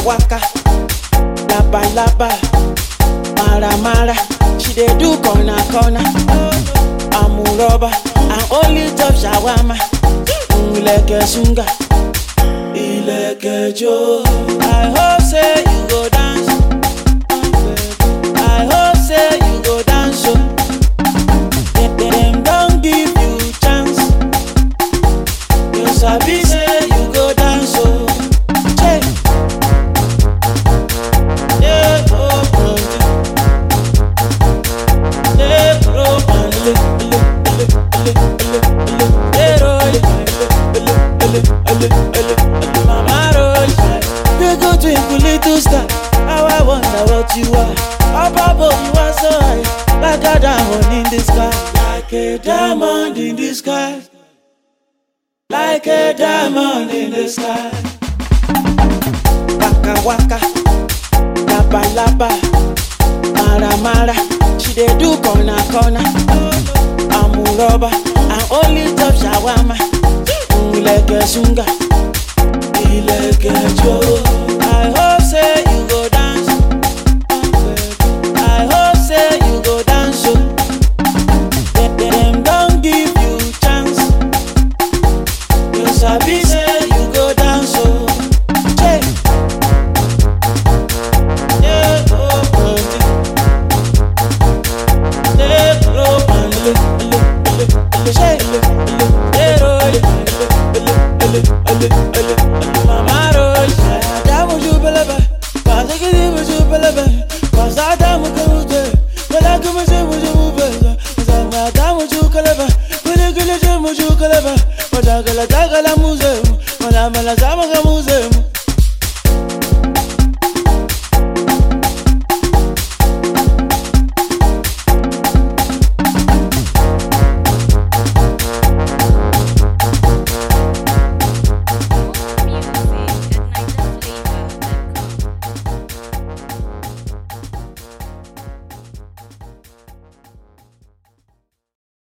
waka laba laba mara mara she dey do corner corner amuroba and only top shawama ileke sunga ileke jo i hope say you go dance i hope say you go dance o dem dem don give you chance you sabi say you go dance o. Che. Yeah, oh, oh, yeah, oh, oh, le, le, le, le, le, le, yeah, oh, le, le, le, le, le, le, mama roll. You go twinkle little star, how I wonder what you are. Up above you are so high, like a diamond in the sky, like a diamond in the sky, like a diamond in the sky. Waka waka, laba laba, mara mara. She dey do corner corner. Amuroba and only top shawama. Ileke sunga, ileke jo. I hope say you go dance. I hope say you go dance o. Dem dem don give you chance. You sabi say you go dance o. Che. Yeah, oh, oh, yeah, oh, oh, le, le, le, le, che, le, le, yeah, oh, le, le, le, le, le, le, mama roll. Adamu jubelebe, bazikiri mujubelebe, bazadamu kumuje, belagu muje mujubeze, zanga adamu jukelebe, kuligili je mujukelebe, madagala dagala muze, madamala zamaga muze.